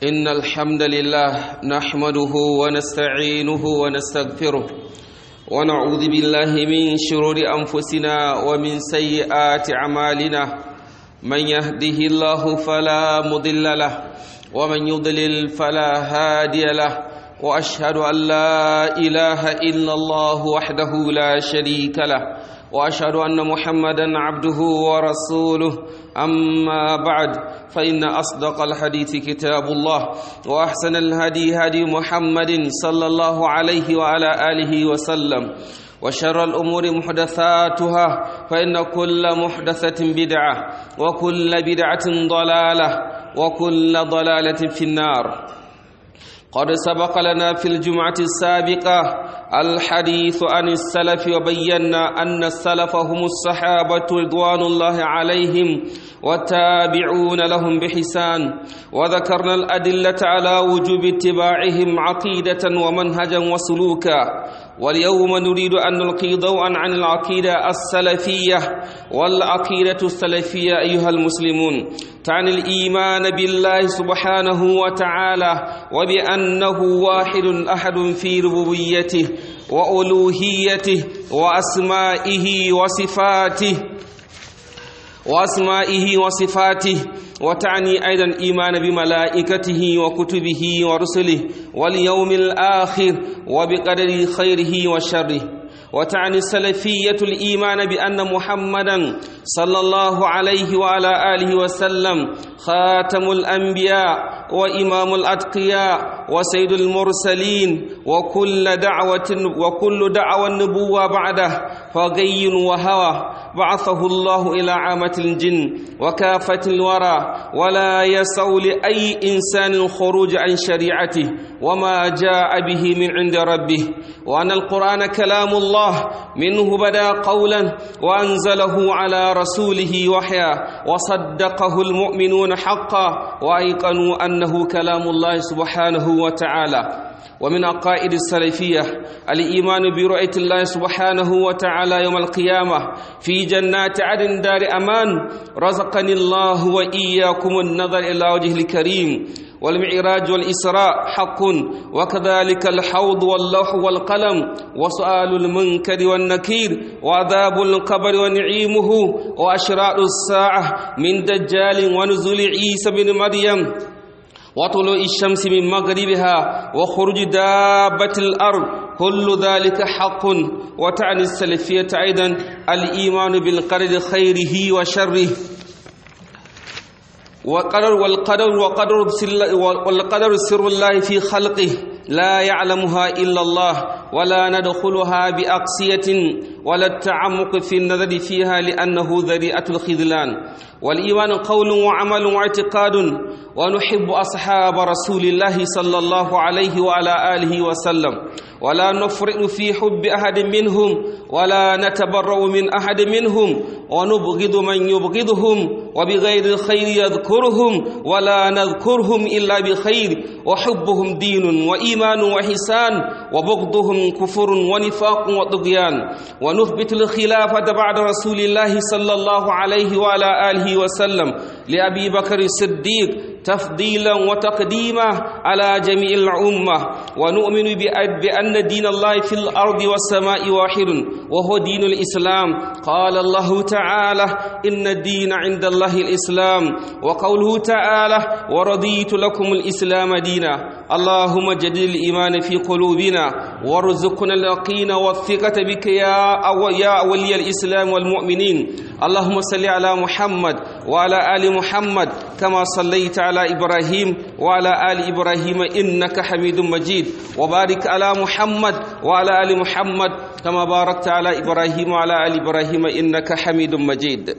إن الحمد لله نحمده ونستعينه ونستغفره ونعوذ بالله من شرور أنفسنا ومن سيئات أعمالنا من يهده الله فلا مضل له ومن يضلل فلا هادي له وأشهد أن لا إله إلا الله وحده لا شريك له واشهد ان محمدا عبده ورسوله اما بعد فان اصدق الحديث كتاب الله واحسن الهدي هدي محمد صلى الله عليه وعلى اله وسلم وشر الامور محدثاتها فان كل محدثه بدعه وكل بدعه ضلاله وكل ضلاله في النار قد سبق لنا في الجمعة السابقة الحديث عن السلف وبينا أن السلف هم الصحابة رضوان الله عليهم والتابعون لهم بحسان وذكرنا الأدلة على وجوب اتباعهم عقيدة ومنهجا وسلوكا واليوم نريد أن نلقي ضوءا عن العقيدة السلفية والعقيدة السلفية أيها المسلمون تعني الإيمان بالله سبحانه وتعالى وبأنه واحد أحد في ربوبيته وألوهيته وأسمائه وصفاته وأسمائه وصفاته وتعني أيضا الإيمان بملائكته وكتبه ورسله واليوم الآخر وبقدر خيره وشره وتعني السلفية الإيمان بأن محمدا صلى الله عليه وعلى آله وسلم خاتم الأنبياء وإمام الأتقياء وسيد المرسلين وكل دعوة وكل دعوة النبوة بعده فغي وهوى بعثه الله إلى عامة الجن وكافة الورى ولا يسع لأي إنسان الخروج عن شريعته وما جاء به من عند ربه وأن القرآن كلام الله منه بدا قولا وأنزله على رسوله وحيا وصدقه المؤمنون حقا وأيقنوا أنه كلام الله سبحانه وتعالى ومن عقائد السلفية الإيمان برؤية الله سبحانه وتعالى يوم القيامة في جنات عدن دار أمان رزقني الله وإياكم النظر إلى وجه الكريم والمعراج والإسراء حق وكذلك الحوض واللوح والقلم وسؤال المنكر والنكير وعذاب القبر ونعيمه وأشراء الساعة من دجال ونزول عيسى بن مريم وطلوع الشمس من مغربها وخروج دابة الأرض كل ذلك حق وتعني السلفية أيضا الإيمان بالقدر خيره وشره وقدر والقدر وقدر والقدر سر الله في خلقه لا يعلمها إلا الله ولا ندخلها بأقصية ولا التعمق في النظر فيها لأنه ذريعة الخذلان والإيمان قول وعمل واعتقاد ونحب أصحاب رسول الله صلى الله عليه وعلى آله وسلم ولا نفرط في حب أحد منهم ولا نتبرأ من أحد منهم ونبغض من يبغضهم وبغير الخير يذكرهم ولا نذكرهم إلا بخير وحبهم دين وإيمان وحسان وبغضهم كفر ونفاق وطغيان ونثبت الخلافة بعد رسول الله صلى الله عليه وعلى آله وسلم لأبي بكر الصديق تفضيلا وتقديما على جميع الأمة ونؤمن بأن دين الله في الأرض والسماء واحد وهو دين الإسلام قال الله تعالى إن الدين عند الله الإسلام وقوله تعالى ورضيت لكم الإسلام دينا اللهم جدد الإيمان في قلوبنا وارزقنا اليقين والثقة بك يا يا ولي الإسلام والمؤمنين اللهم صل على محمد وعلى آل محمد كما صليت على إبراهيم وعلى آل إبراهيم إنك حميد مجيد وبارك على محمد وعلى آل محمد كما باركت على إبراهيم وعلى آل إبراهيم إنك حميد مجيد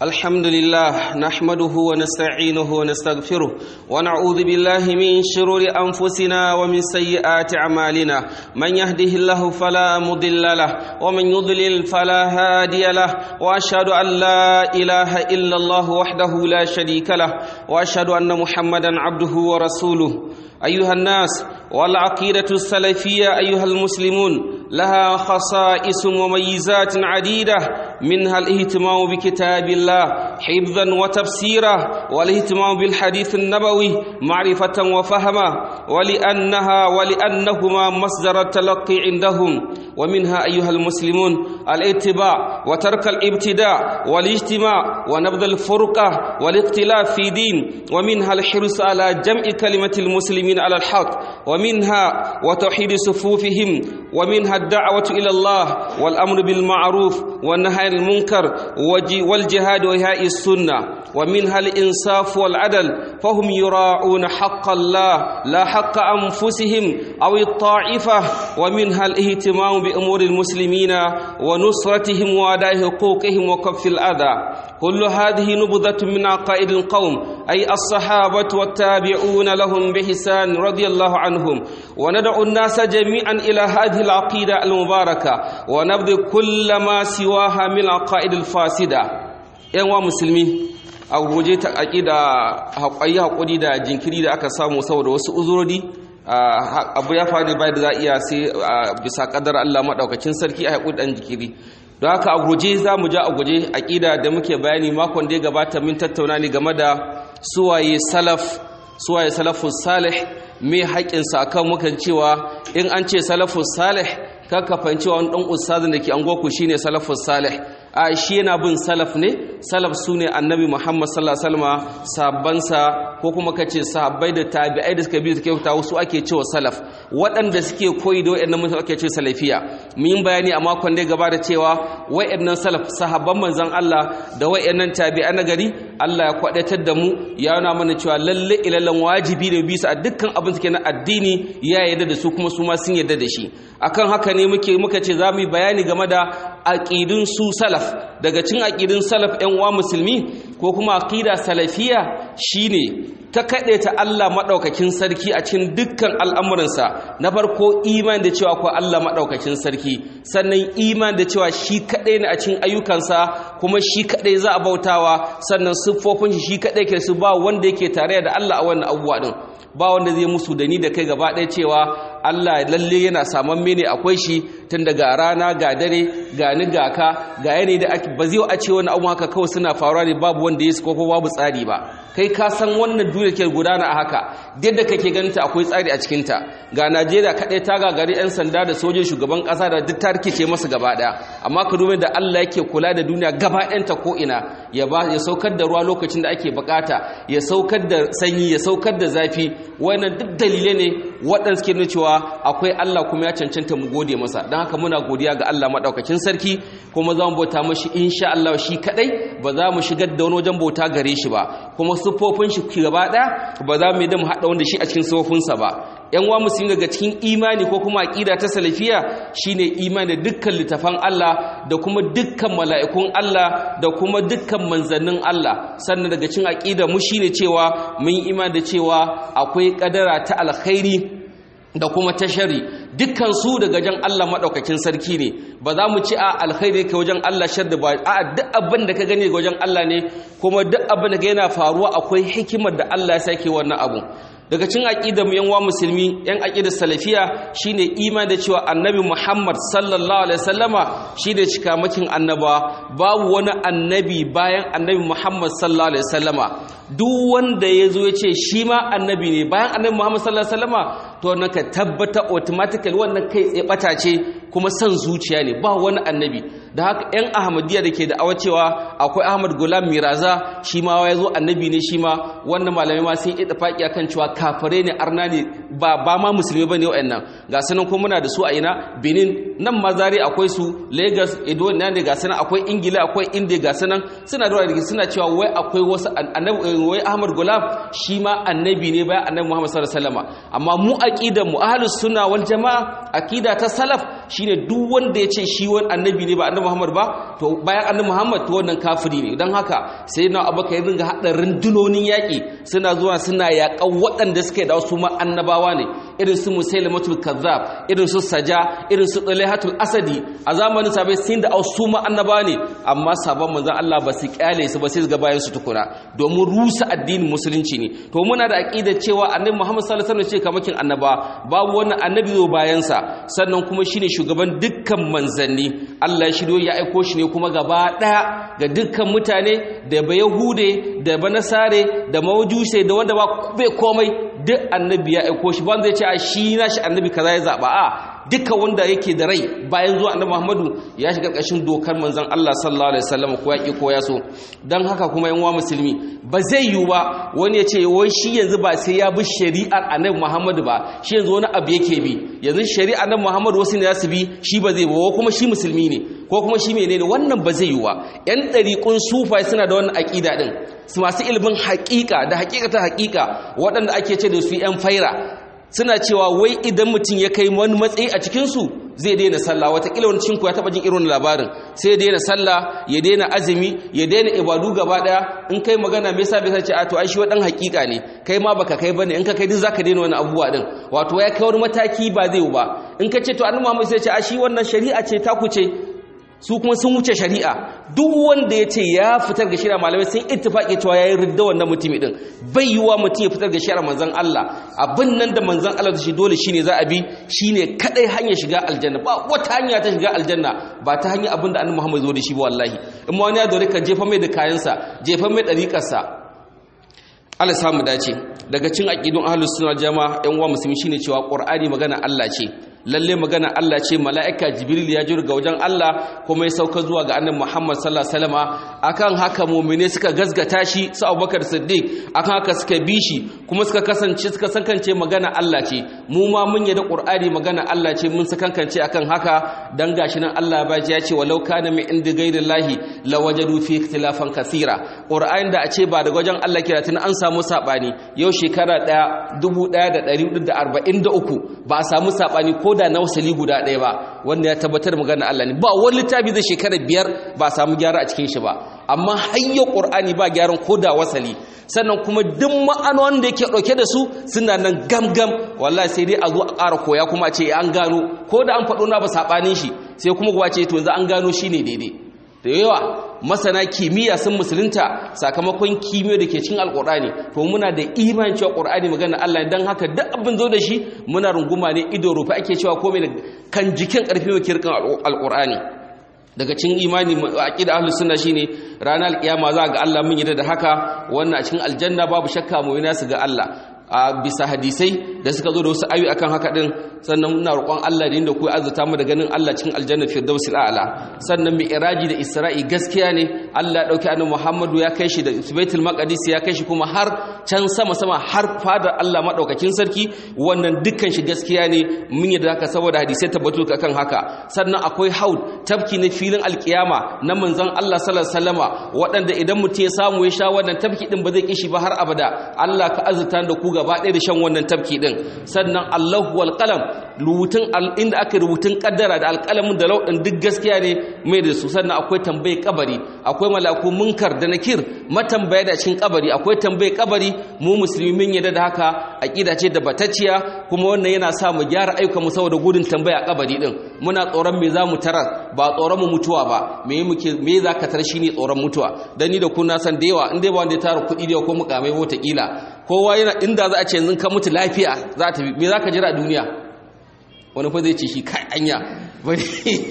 الحمد لله نحمده ونستعينه ونستغفره ونعوذ بالله من شرور أنفسنا ومن سيئات أعمالنا من يهده الله فلا مضل له ومن يضلل فلا هادي له وأشهد أن لا إله إلا الله وحده لا شريك له وأشهد أن محمدا عبده ورسوله أيها الناس والعقيدة السلفية أيها المسلمون لها خصائص وميزات عديدة منها الاهتمام بكتاب الله حفظا وتفسيرا والاهتمام بالحديث النبوي معرفة وفهما ولأنها ولأنهما مصدر التلقي عندهم ومنها أيها المسلمون الاتباع وترك الابتداع والاجتماع ونبذ الفرقة والاختلاف في دين ومنها الحرص على جمع كلمة المسلمين على الحق ومنها وتوحيد صفوفهم ومنها الدعوة إلى الله والأمر بالمعروف والنهي عن المنكر والجهاد وإحياء السنة ومنها الإنصاف والعدل فهم يراعون حق الله لا حق أنفسهم أو الطائفة ومنها الاهتمام بأمور المسلمين ونصرتهم وأداء حقوقهم وكف الأذى كل هذه نبذة من عقائد القوم أي الصحابة والتابعون لهم بحسان رضي الله عنهم وندعو الناس جميعا إلى هذه العقيدة المباركة ونبذ كل ما سواها من العقائد الفاسدة ‘yan musulmi a guje ta aƙida haƙayi haƙuri da jinkiri da aka samu saboda wasu uzurori abu ya faru bai da za iya sai bisa ƙadar Allah maɗaukakin sarki a haƙuri ɗan jikiri don haka a guje za mu ja a guje aƙida da muke bayani makon da ya gabata min tattauna ne game da suwaye salaf suwaye salafus salih me haƙinsa akan mukan cewa in an ce salafus salih kaka fahimci wani ɗan ustazin da ke angoku shine salafus salih a shi yana bin salaf ne salaf su ne annabi muhammad sallallahu alaihi wasallam sahabbansa ko kuma kace sahabbai da tabi'ai da suka bi suke fita wasu ake cewa salaf waɗanda suke koyi da waɗannan mutane ake ce salafiya mun bayani a makon da gaba da cewa waɗannan salaf sahabban manzon Allah da waɗannan tabi'ai na gari Allah ya kwadatar da mu ya nuna mana cewa lalle ilalan wajibi ne bisa a dukkan abin suke na addini ya yarda da su kuma su ma sun yarda da shi akan haka ne muke muka ce za mu yi bayani game da aqidun su salaf daga cin aqidun salaf ɗan uwa musulmi ko kuma aqida salafiya shine ta kaɗe ta Allah maɗaukakin sarki a cikin dukkan al'amuransa na farko iman da cewa ko Allah maɗaukakin sarki sannan iman da cewa shi kaɗai ne a cikin ayyukansa kuma shi kaɗai za a bautawa sannan siffofin shi shi kaɗai ke su ba wanda yake tare da Allah a wannan abubuwa ɗin ba wanda zai musu da ni da kai gaba ɗaya cewa Allah lalle yana saman mene akwai shi tun daga rana ga dare ga ni ga ka ga yanayi da ba zai a ce wani abu haka kawai suna faruwa ne babu wanda ya ko babu tsari ba kai ka san wannan duniya ke gudana a haka da kake ganinta akwai tsari a cikinta ga Najeriya kaɗai ta gagari 'yan sanda da sojin shugaban ƙasa da duk ta rikice masu gaba ɗaya amma ka dubi da Allah yake kula da duniya gaba ɗayanta ko ina ya ba ya saukar da ruwa lokacin da ake bukata ya saukar da sanyi ya saukar da zafi wannan duk dalilai ne waɗanda suke nuna cewa akwai Allah kuma ya cancanta mu gode masa don haka muna godiya ga Allah maɗaukakin sarki kuma za mu bauta mashi insha Allah shi kaɗai ba za mu shigar da wani wajen bauta gare shi ba kuma siffofin shi gaba ɗaya ba za mu yi da mu haɗa wanda shi a cikin siffofinsa ba yan wa musulmi daga cikin imani ko kuma aqida ta salafiya shine imani da dukkan littafan Allah da kuma dukkan mala'ikun Allah da kuma dukkan manzannin Allah sannan daga cikin aqida mu shine cewa mun yi imani da cewa akwai kadara ta alkhairi da kuma ta shari dukkan su daga jan Allah madaukakin sarki ne ba za mu ci a alkhairi ke wajen Allah sharri ba a duk abin da ka gani ga wajen Allah ne kuma duk abin da yana faruwa akwai hikimar da Allah ya sake wannan abu daga cin aqidar mu yanwa musulmi yan aqidar salafiya shine iman da cewa annabi Muhammad sallallahu alaihi wasallama shine cikamakin annaba babu wani annabi bayan annabi Muhammad sallallahu alaihi wasallama duk wanda yazo yace shi ma annabi ne bayan annabi Muhammad sallallahu alaihi wasallama to wannan ka tabbata automatically wannan kai tsaye bata ce kuma san zuciya ne ba wani annabi da haka yan ahmadiyya da ke da awa cewa akwai ahmad gulam miraza shi ma ya zo annabi ne shi ma wannan malamai ma sun yi tafaki akan cewa kafare ne arna ne ba ba ma musulmi bane wa'annan ga sanan kuma muna da su a ina benin nan mazari akwai su lagos edo na ne ga sanan akwai ingila akwai india ga sanan suna da suna cewa wai akwai wasu annabi wai ahmad gulam shi ma annabi ne bayan annabi muhammad sallallahu alaihi wasallam amma mu aqidan mu ahlus sunna wal jamaa aqida ta salaf shine duk wanda ya ce shi wani annabi ne ba annabi Muhammad ba to bayan annabi Muhammad to wannan kafiri ne don haka sai na abaka ya ringa haɗa rundunonin yaƙi suna zuwa suna yaƙan waɗanda suka da su ma annabawa ne irin su musailamatul kazzab irin su saja irin su dalhatul asadi a zamanin sabai sun da su ma annabawa ne amma sabon manzon Allah ba su kyale su ba sai ga bayan su tukuna domin rusa addinin musulunci ne to muna da aqidar cewa annabi Muhammad sallallahu alaihi wasallam ce kamakin annaba babu wannan annabi zo bayan sa sannan kuma shine shugaban dukkan manzanni Allah ya shiryo ya aiko shi ne kuma gaba daya ga dukkan mutane da ba yahude da ba nasare da mawjuse da wanda ba bai komai duk annabi ya aiko shi ban zai ce a shi na shi annabi kaza ya zaba a duka wanda yake da rai bayan zuwa annabi Muhammadu ya shiga ƙarƙashin dokar manzon Allah sallallahu alaihi wasallam ko yaki ko yaso dan haka kuma yan uwa musulmi ba zai yiwu ba wani ya ce wai shi yanzu ba sai ya bi shari'ar annabi Muhammadu ba shi yanzu wani abu yake bi yanzu shari'ar annabi Muhammadu wasu ne za su bi shi ba zai ba kuma shi musulmi ne ko kuma shi menene wannan ba zai yiwu ba yan ɗariƙun sufai suna da wannan aƙida din su masu ilimin haƙiƙa da haƙiƙata haƙiƙa waɗanda ake ce da su yan faira suna cewa wai idan mutum ya kai wani matsayi a cikinsu zai daina sallah watakila wani cinku ya taɓa jin irin labarin sai ya daina sallah ya daina azumi ya daina ibadu gaba ɗaya in kai magana me yasa bai ce a to ai shi wadan hakika ne kai ma baka kai bane in ka kai duk zaka daina wani abubuwa din wato ya kai wani mataki ba zai ba in ka ce to annabi Muhammad sai ya ce a shi wannan shari'a ce ta kuce su kuma sun wuce shari'a duk wanda ya ce ya fitar ga shari'a malamai sun ittifaki cewa yayin ridda wannan mutumi din bai yiwa mutum ya fitar ga shari'a manzon Allah abin nan da manzon Allah da shi dole shine za a bi shine kadai hanyar shiga aljanna ba wata hanya ta shiga aljanna ba ta hanyar abin da annabi Muhammad zo da shi ba wallahi in ma wani ya dore ka jefa mai da kayansa jefa mai dariƙarsa Allah samu dace daga cin aqidun ahlus sunna jama'a yan uwa musulmi shine cewa qur'ani magana Allah ce lalle magana Allah ce mala'ika jibril ya jira ga wajen Allah kuma ya sauka zuwa ga annabi Muhammad sallallahu alaihi wasallama akan haka mu'mine suka gazgata shi su Abubakar Siddiq akan haka suka bi shi kuma suka kasance suka sankance magana Allah ce mu ma mun yarda Qur'ani magana Allah ce mun sakankance akan haka dan gashi nan Allah ba ya ce walau kana min indi ghairillahi lawajadu fi ikhtilafan kaseera Qur'ani da a ce ba daga wajen Allah kira tun an samu sabani yau shekara 1443 ba a samu sabani ko da na wasali guda ɗaya ba wanda ya tabbatar magana Allah ne ba wani littafi zai shekara biyar ba a samu gyara a cikin shi ba amma hayyar ƙur'ani ba gyaran ko da wasali sannan kuma duk ma'anonin da yake ɗauke da su suna nan gamgam wallahi sai dai a zo a ƙara koya kuma a ce an gano ko da an faɗo na ba saɓanin shi sai kuma kuwa ce to yanzu an gano shi ne daidai da yawa masana kimiyya sun musulunta sakamakon kimiyya da ke cin alkur'ani to muna da imanin cewa qur'ani magana Allah dan haka duk abin zo da shi muna runguma ne ido rufe ake cewa komai da kan jikin karfi mai kirkan alkur'ani daga cikin imani aqida ahlus sunna shine ranar alkiyama za ga Allah mun yarda da haka wannan a cikin aljanna babu shakka mu yana su ga Allah a bisa hadisai da suka zo da wasu ayu akan haka din sannan muna roƙon Allah da inda ku azurta mu da ganin Allah cikin aljanna firdausil a'la sannan mai iraji da isra'i gaskiya ne Allah ya dauki annabi Muhammadu ya kai shi da Baitul Maqdis ya kai shi kuma har can sama sama har fadar Allah madaukakin sarki wannan dukkan shi gaskiya ne mun yi da haka saboda hadisai tabbatu akan haka sannan akwai haud tafki na filin alkiyama na manzon Allah sallallahu alaihi wasallama waɗanda idan mutum ya samu ya sha wannan tafki din ba zai kishi ba har abada Allah ka azurta da ku gaba ɗaya da shan wannan tafki din sannan Allahu wal qalam rubutun inda aka rubutun kaddara da alƙalamin da lauɗin duk gaskiya ne mai da su sannan akwai tambayi kabari akwai malaku munkar da nakir matambaya da cikin kabari akwai tambayi kabari mu musulmi mun yadda da haka aqida ce da batacciya kuma wannan yana sa mu gyara ayyukan mu saboda gudun tambaya kabari din muna tsoron me za mu tarar ba tsoron mu mutuwa ba me muke me za ka tar shine tsoron mutuwa dan ni da ku na san da yawa in dai ba wanda ya tara kuɗi da ko mukamai wata kila kowa yana inda za a ce yanzu ka mutu lafiya za ta me za ka jira a duniya wani fa zai ce shi kai anya bari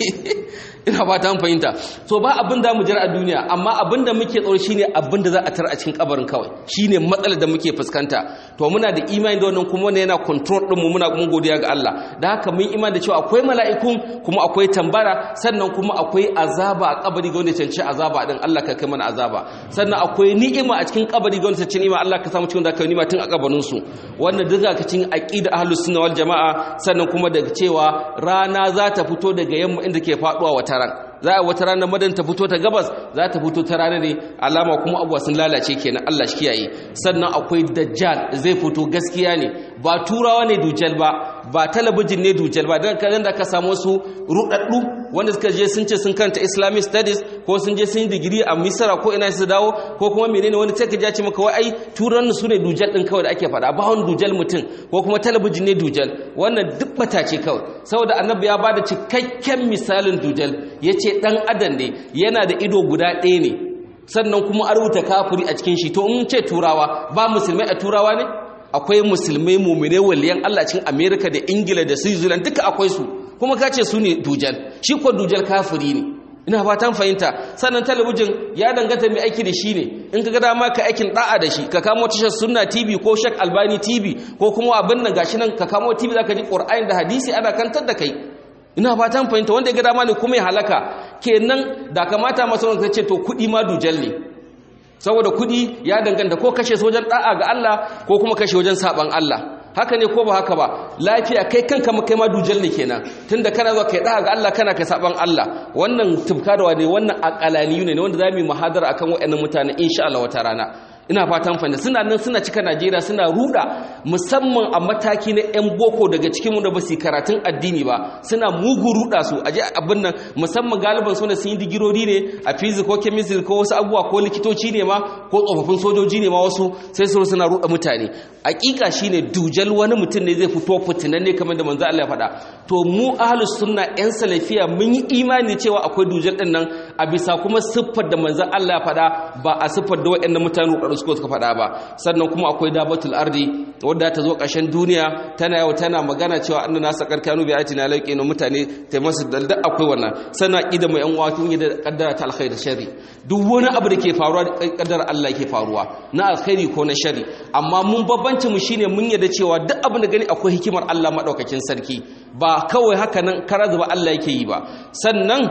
ina ba ta fahimta so ba abin da mu jira a duniya amma abin da muke tsoro shine abin da za a tar a cikin kabarin kawai shine matsalar da muke fuskanta to muna da imani da wannan kuma wannan yana control din mu muna mun godiya ga Allah da haka mun imani da cewa akwai mala'ikun kuma akwai tambara sannan kuma akwai azaba a kabari ga wanda cancanci azaba din Allah ka kai mana azaba sannan akwai ni'ima a cikin kabari ga wanda cancanci ni'ima Allah ka samu cikin da kai ni'ima tun a kabarin su wannan duka ka cikin aqida ahlus sunna wal jamaa sannan kuma daga cewa rana za ta fito daga yamma inda ke faduwa wata ran za a wata ranar madan ta fito ta gabas za ta fito ta rana ne alama kuma abuwa sun lalace kenan Allah shi kiyaye sannan akwai dajjal zai fito gaskiya ne ba turawa ne dujjal ba ba talabijin ne dujal ba dan kan da ka samu su rudaddu wanda suka je sun ce sun kanta islamic studies ko sun je sun yi digiri a misra ko ina su dawo ko kuma menene wani sai ka ja ce maka wai ai turan su ne dujal din kawai da ake faɗa ba wani dujal mutum ko kuma talabijin ne dujal wannan duk bata ce kawai saboda annabi ya bada cikakken misalin dujal yace dan adam ne yana da ido guda ɗaya ne sannan kuma a rubuta kafiri a cikin shi to in ce turawa ba musulmai a turawa ne akwai musulmai mumine waliyan Allah cikin America da Ingila da Switzerland duka akwai su kuma ka ce su ne dujal shi ko dujal kafiri ne ina fatan fahimta sannan talabijin ya danganta mai aiki da shi ne in ka ga dama ka aikin da'a da shi ka kamo tashar sunna tv ko shak albani tv ko kuma abin nan gashi nan ka kamo tv zaka ji qur'ani da hadisi ana kantar da kai ina fatan fahimta wanda ya ga dama ne kuma ya halaka kenan da kamata masu wanda ce to kudi ma dujal ne saboda kudi ya danganta ko kashe su wajen da'a ga Allah ko kuma kashe wajen saban Allah haka ne ko ba haka ba lafiya kai kanka kai ma dujal ne kenan tunda kana zuwa kai da'a ga Allah kana kai saban Allah wannan tufka da wani wannan aqalaniyu ne wanda zamu yi muhadara akan wayannan mutane insha Allah wata rana ina fatan fahimta suna nan suna cika Najeriya suna ruda musamman a mataki na yan boko daga cikin mu da basu karatun addini ba suna mugu ruda su aje abin nan musamman galiban su ne sun yi digirori ne a physics ko chemistry ko wasu abubuwa ko likitoci ne ma ko tsofaffin sojoji ne ma wasu sai su suna ruda mutane hakika shine dujal wani mutum ne zai fito fitinan ne kamar da manzo Allah ya faɗa to mu ahlus sunna yan salafiya mun yi imani cewa akwai dujal din nan a bisa kuma siffar da manzo Allah ya faɗa ba a siffar da waɗannan mutane ruɗaɗɗu suka suka faɗa ba sannan kuma akwai dabatul ardi wadda ta zo ƙarshen duniya tana yau tana magana cewa annan nasa karkanu bi ayatina lauke na mutane ta masu dalda akwai wannan sannan ida mai yan wato da kaddara ta alkhairi sharri duk wani abu da ke faruwa da kaddara Allah ke faruwa na alkhairi ko na sharri amma mun babbanci mu shine mun yarda cewa duk abin da gani akwai hikimar Allah madaukakin sarki ba kawai haka nan karazu ba Allah yake yi ba sannan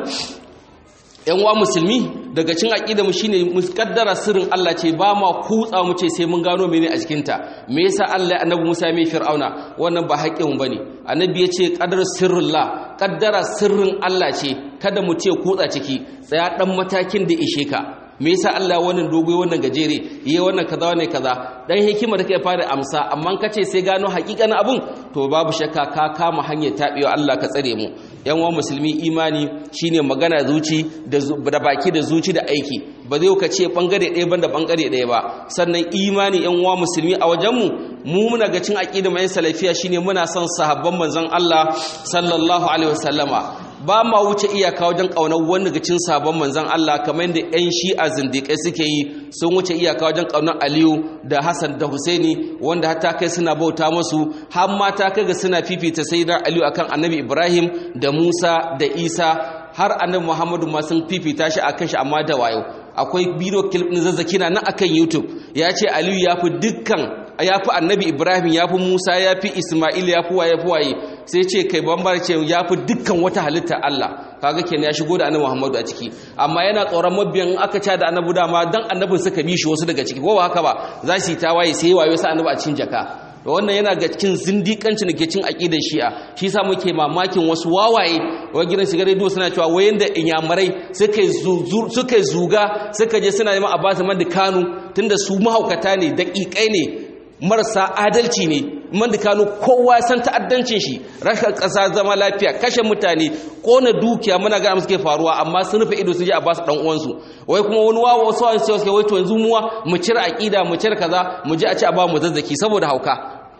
yan wa musulmi daga cin aqida mu shine mu kaddara sirrin Allah ce ba ma kutsa mu ce sai mun gano mene a cikin ta me yasa Allah ya annabi Musa mai fir'auna wannan ba haƙƙin mu bane annabi yace qadar sirrullah kaddara sirrin Allah ce kada mu ce kutsa ciki tsaya dan matakin da ishe ka me yasa Allah wannan dogo wannan gajere yayi wannan kaza wannan kaza dan hikima da kai fara amsa amma kace sai gano hakikanin abun to babu shakka ka kama hanyar tabewa Allah ka tsare mu yan wa musulmi imani shine magana zuci da baki da zuci da aiki ba zai ka ce bangare ɗaya banda bangare ɗaya ba sannan imani yan wa musulmi a wajen mu mu muna ga cin aqida mai salafiya shine muna son sahabban manzon Allah sallallahu alaihi wasallama ba ma wuce iyaka wajen ƙaunar wani daga cin sabon manzan Allah kamar yadda 'yan shi'a zindiƙai suke yi sun wuce iyaka wajen ƙaunar Aliyu da Hassan da Husaini wanda har ta kai suna bauta musu har ma ta kai ga suna fifita sayyidina Aliyu akan Annabi Ibrahim da Musa da Isa har Annabi Muhammadu ma sun fifita shi akan shi amma da wayo akwai bidiyo clip din zazzaki na nan akan YouTube ya ce Aliyu ya fi dukkan ya fi Annabi Ibrahim ya fi Musa ya fi Ismail ya fi waye fi waye sai ce kai bambar ce ya fi dukkan wata halitta Allah kaga kenan ya shigo da annabi Muhammadu a ciki amma yana tsoron mabiyan aka ca da annabi dama dan annabin suka bi shi wasu daga ciki ko ba haka ba za su yi tawaye sai wayo sa annabi a cikin jaka to wannan yana ga cikin zindikanci da ke cin aqidar shi'a shi yasa muke mamakin wasu wawaye wa gidan shiga rediyo suna cewa wayan da inyamurai suka suka zuga suka je suna neman Abbas man da Kanu tunda su mahaukata ne daƙiƙai ne marasa adalci ne man da kano kowa san ta'addancin shi rashin ƙasa zama lafiya kashe mutane kona dukiya muna ga suke faruwa amma sun rufe ido sun je a basu dan uwansu wai kuma wani wawa wasu wani sai suke wai to yanzu muwa mu cire aqida mu cire kaza mu je a ci a ba mu zazzaki saboda hauka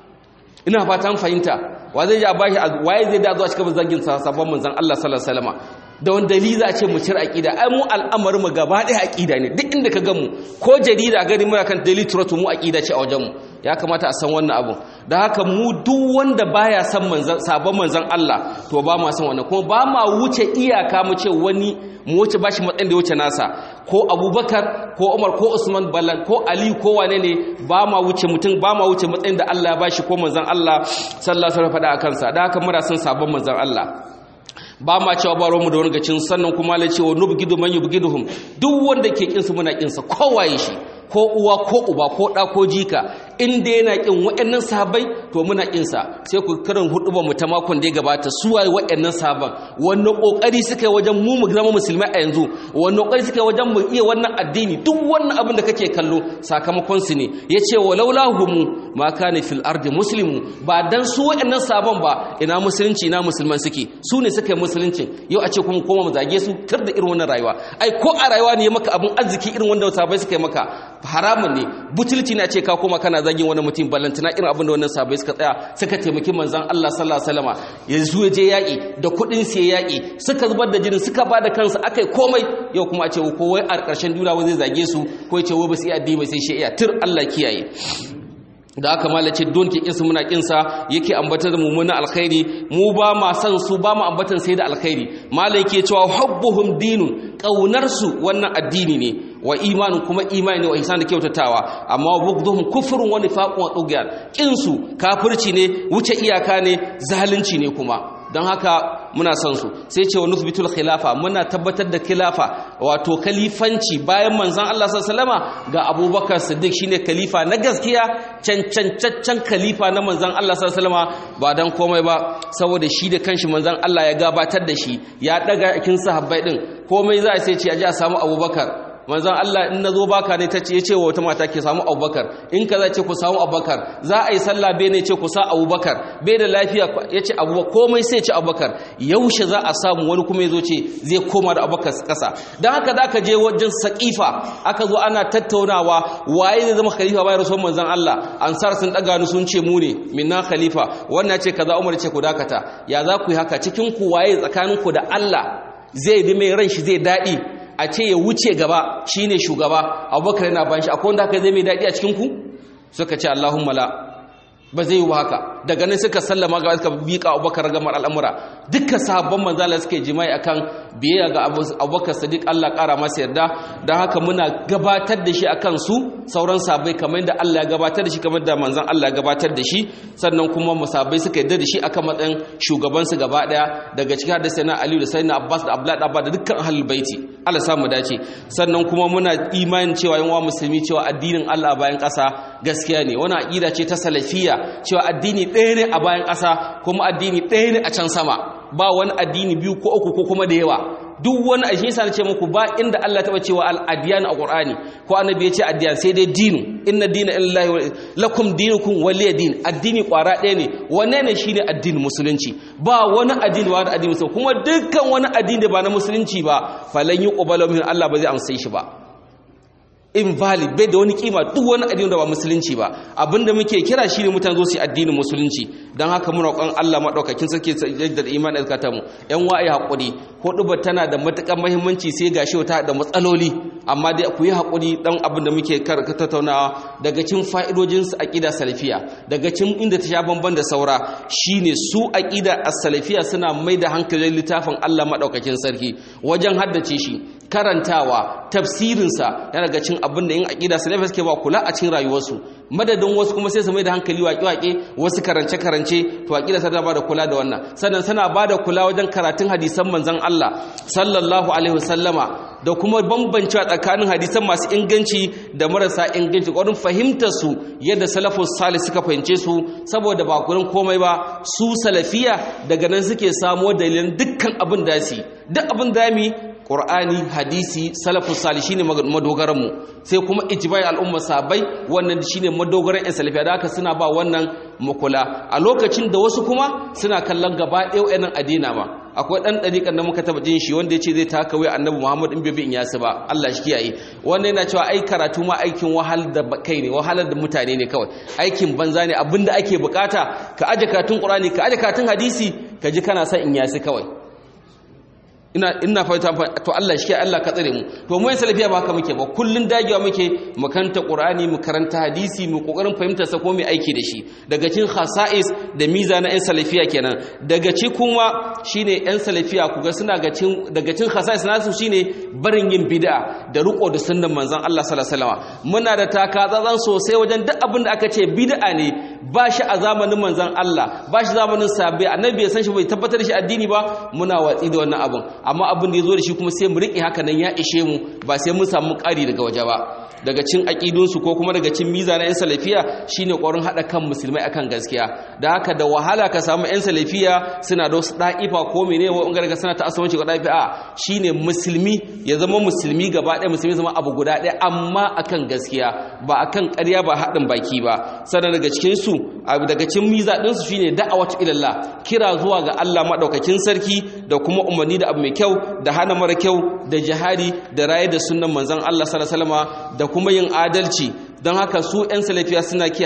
ina fatan fahimta wa zai ja bashi waye zai da zuwa cikin zagin sabon manzon Allah sallallahu alaihi wasallam da wani dalili za a ce mu cire aqida ai mu al'amarin mu gaba ɗaya aqida ne duk inda ka ga mu ko jarida gani muna kan daily trust mu aqida ce a wajen mu ya kamata a san wannan abu da haka mu duk wanda baya san manzon sabon manzon Allah to ba ma san wannan kuma ba ma wuce iyaka mu ce wani mu wuce bashi matsayin da wuce nasa ko Abubakar ko Umar ko Usman Ballan ko Ali ko wane ne ba ma wuce mutum ba ma wuce matsayin da Allah ya bashi ko manzon Allah sallallahu alaihi wasallam faɗa akan sa da haka muna san sabon manzon Allah ba ma cewa ba mu da wani gacin sannan kuma la cewa nubgidu man yubgiduhum duk wanda ke kinsu muna kinsa kowaye shi ko uwa ko uba ko ɗa ko jika inda yana kin waɗannan sahabbai to muna kin sa sai ku karin hudubar mu ta makon da ya gabata su waye waɗannan sahabban wannan kokari suka yi wajen mu mu zama musulmai a yanzu wannan kokari suka yi wajen mu iya wannan addini duk wannan abin da kake kallo sakamakon su ne yace walaula humu ma kana fil ardi muslimu ba dan su waɗannan sahabban ba ina musulunci ina musulman suke su ne suka yi musulunci yau a ce kuma koma mu zage su tar da irin wannan rayuwa ai ko a rayuwa ne maka abin arziki irin wanda sahabbai suka yi maka haramun ne butulci na ce ka koma kana zagin wani mutum ballantana irin abin da wannan sahabbai suka tsaya suka taimaki manzon Allah sallallahu alaihi wasallama yanzu ya je yaki da kuɗin sai yaki suka zubar da jinin suka ba da kansu akai komai yau kuma a ce ko wai a ƙarshen duniya zai zage su ko ya ce wai ba su iya addini sai shi iya tur Allah kiyaye da aka malace don ke kinsu muna kinsa yake ambatar da mummunan alkhairi mu ba ma san su ba mu ambatan sai da alkhairi malai yake cewa hubbuhum dinun kaunar su wannan addini ne wa imanin kuma imani ne wa ihsan da kyautatawa amma bughdhum kufrun wa nifaqun wa tughyan kinsu kafirci ne wuce iyaka ne zalunci ne kuma don haka muna son su sai ce wa nusbitul khilafa muna tabbatar da khilafa wato kalifanci bayan manzon Allah sallallahu ga Abubakar Siddiq shine khalifa na gaskiya cancancaccen khalifa na manzon Allah sallallahu ba dan komai ba saboda shi da kanshi manzon Allah ya gabatar da shi ya daga kin sahabbai din komai za a sai ce a ji a samu Abubakar manzon Allah in nazo baka ne tace yace wa wata mata ke samu Abubakar in kaza ce ku samu Abubakar za a yi sallah be ne ce ku sa Abubakar bai da lafiya yace Abubakar komai sai ce Abubakar yaushe za a samu wani kuma yazo ce zai koma da Abubakar kasa dan haka zaka je wajen Saqifa aka zo ana tattaunawa waye zai zama khalifa bayan rasul manzon Allah ansar sun daga ni sun ce mu ne minna khalifa wannan ce kaza Umar ce ku dakata ya za ku yi haka cikin ku waye tsakaninku da Allah zai bi mai ran shi zai dadi a ce ya wuce gaba shine shugaba abubakar yana ban shi akwai wanda haka zai mai daɗi a cikinku suka ce allahumma la ba zai yi ba haka daga nan suka sallama ga suka bika abubakar gamar al'amura duka sahabban manzala suka yi jima'i akan biyayya ga abubakar sadiq allah ƙara masa yarda don haka muna gabatar da shi akan su sauran sabai kamar da allah ya gabatar da shi kamar da manzan allah ya gabatar da shi sannan kuma musabai suka yarda da shi akan matsayin shugabansu gaba ɗaya daga cikin hadda sai na aliyu da sai na abbas da abdullahi abba da dukkan ahlul baiti allah samu dace sannan kuma muna imanin cewa yan wa musulmi cewa addinin allah bayan ƙasa gaskiya ne wani aƙida ce ta salafiyya cewa addini ɗaya ne a bayan ƙasa kuma addini ɗaya ne a can sama ba wani addini biyu ko uku ko kuma da yawa duk wani a shi na ce muku ba inda Allah taɓa cewa al'adiyan a ƙur'ani ko annabi ya ce addiyan sai dai dinu inna dina illahi lakum dinukum waliya din addini ƙwara ɗaya ne wanne ne shine addinin musulunci ba wani addini ba da addini musulunci kuma dukkan wani addini da ba na musulunci ba falan yi ƙubalar min Allah ba zai amsa shi ba invalid bai da wani kima duk wani addini da ba musulunci ba abinda muke kira shi ne mutane zo su yi addinin musulunci don haka muna roƙon Allah maɗaukakin sarki da iman da zakata mu yan wa'ayi haƙuri huɗuba tana da matuƙar muhimmanci sai gashi ta da matsaloli amma dai ku yi haƙuri dan abin da muke tattaunawa daga cikin fa'idojin su aqida salafiya daga cikin inda ta sha bamban da saura shine su aqida as-salafiya suna mai da hankalin littafin Allah maɗaukakin sarki wajen haddace shi karantawa tafsirinsa yana daga cin abin da yin aƙida salafi suke ba kula a cikin rayuwarsu madadin wasu kuma sai su mai da hankali waƙe-waƙe wasu karance-karance to aƙida sana ba da kula da wannan sannan sana ba da kula wajen karatun hadisan manzon Allah sallallahu alaihi wasallama da kuma bambancewa tsakanin hadisan masu inganci da marasa inganci ƙwarin fahimtar su yadda salafus salih suka fahimce su saboda ba kurin komai ba su salafiya daga nan suke samo dalilan dukkan abin da su duk abin da mu Qur'ani hadisi salafus salih shine madogaran mu sai kuma ijma'i al'umma sabai wannan shine madogaran ɗan salafiya da haka suna ba wannan makula a lokacin da wasu kuma suna kallon gaba ɗaya wayannan adina ma akwai dan dariƙan da muka taba jin shi wanda yace zai taka wai annabi Muhammad in bai in yasu ba Allah shi kiyaye wannan yana cewa ai karatu ma aikin wahal da kai ne wahalar da mutane ne kawai aikin banza ne abinda ake bukata ka aje karatun Qur'ani ka aje karatun hadisi ka ji kana son in yasu kawai ina ina fata to Allah shi Allah ka tsare mu to mu salafiya ba haka muke ba kullun dagewa muke mu karanta Qur'ani mu karanta hadisi mu kokarin fahimtar sa ko mu aiki da shi daga cikin khasa'is da miza na ɗan salafiya kenan daga ci kuma shine ɗan salafiya kuga suna ga cin daga cikin khasa'is nasu shine barin yin bid'a da riko da sunnan manzon Allah sallallahu alaihi wasallam muna da taka tsatsan sosai wajen duk abin da aka ce bid'a ne ba shi a zamanin manzon Allah ba shi zamanin sahabbai annabi bai san shi bai tabbatar da shi addini ba muna watsi da wannan abin amma abin da ya zo da shi kuma sai mu riƙe haka nan ya ishe mu ba sai mun samu ƙari daga waje ba daga cin aƙidunsu ko kuma daga cin miza na 'yan salafiya shine ƙwarin haɗa kan musulmai akan gaskiya da haka da wahala ka samu 'yan salafiya suna da wasu ɗa'ifa ko mene wa ɓangare ka suna ta asubanci ga ɗa'ifa shine musulmi ya zama musulmi gaba ɗaya musulmi zama abu guda ɗaya amma akan gaskiya ba akan ƙarya ba haɗin baki ba sannan daga cikin su daga cin miza ɗinsu shine da'awatu ilallah kira zuwa ga Allah maɗaukakin sarki da kuma umarni da abu mai kyau da hana mara kyau da jihadi da raye da sunnan manzon Allah sallallahu alaihi wasallam da kuma yin adalci don haka su 'yan salafiya suna ke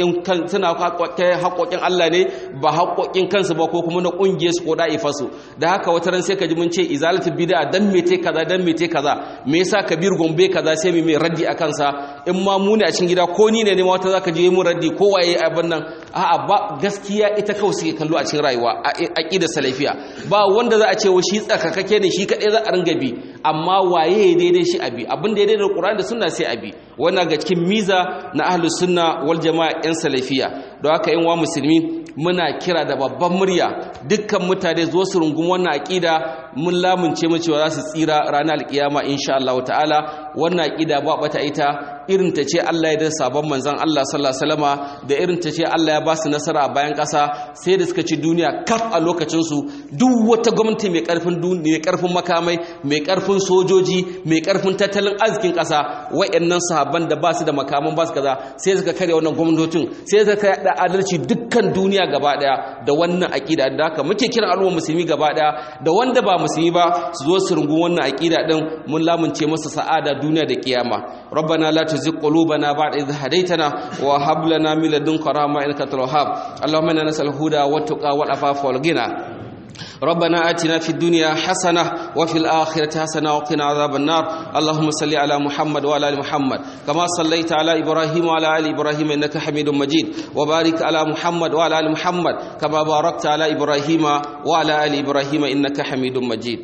haƙoƙin Allah ne ba haƙoƙin kansu ba ko kuma na ƙungiyar su ko da'ifarsu da haka wata ran sai ka ji mun ce izalatu bid'a dan me te kaza dan me te kaza me yasa kabir gombe kaza sai mu mai raddi a kansa in ma mu ne a cikin gida ko ni ne ne ma wata zaka je mu raddi ko waye abin nan a'a ba gaskiya ita kawai suke kallo a cikin rayuwa a aqidar salafiya ba wanda za a ce wa shi tsakakake ne shi kadai za a ringa bi amma waye daidai shi abi abin da ya daidai da Qur'ani da sunna sai abi wannan ga cikin miza na ahlus sunna wal jama'a yan salafiya don haka yan wa musulmi muna kira da babban murya dukkan mutane zo su rungum wannan aqida mun lamunce mu cewa za su tsira ranar alkiyama insha Allah ta'ala wannan aqida ba bata ita irin ta ce Allah ya da sabon manzon Allah sallallahu alaihi wasallama da irin ta ce Allah ya ba su nasara a bayan ƙasa sai da suka ci duniya kaf a lokacin su duk wata gwamnati mai karfin duniya mai karfin makamai mai karfin sojoji mai karfin tattalin arzikin ƙasa wayannan sahabban da ba su da makaman ba su kaza sai suka karya wannan gwamnatin sai suka da adalci dukkan duniya gaba daya da wannan aqida da haka muke kiran al'umma musulmi gaba daya da wanda ba musulmi ba su zo su rungu wannan aqida din mun lamunce masa sa'ada duniya da kiyama rabbana la tuzigh qulubana ba'da idh hadaytana wa hab lana min ladunka rahma innaka antal wahhab allahumma inna nas'aluka huda wa tuqa wal afafa wal ghina ربنا آتنا في الدنيا حسنة وفي الآخرة حسنة وقنا عذاب النار اللهم صل على محمد وعلى آل محمد كما صليت على إبراهيم وعلى آل إبراهيم إنك حميد مجيد وبارك على محمد وعلى آل محمد كما باركت على إبراهيم وعلى آل إبراهيم إنك حميد مجيد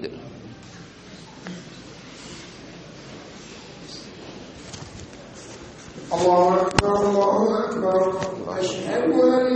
الله أكبر الله أكبر أشهد أن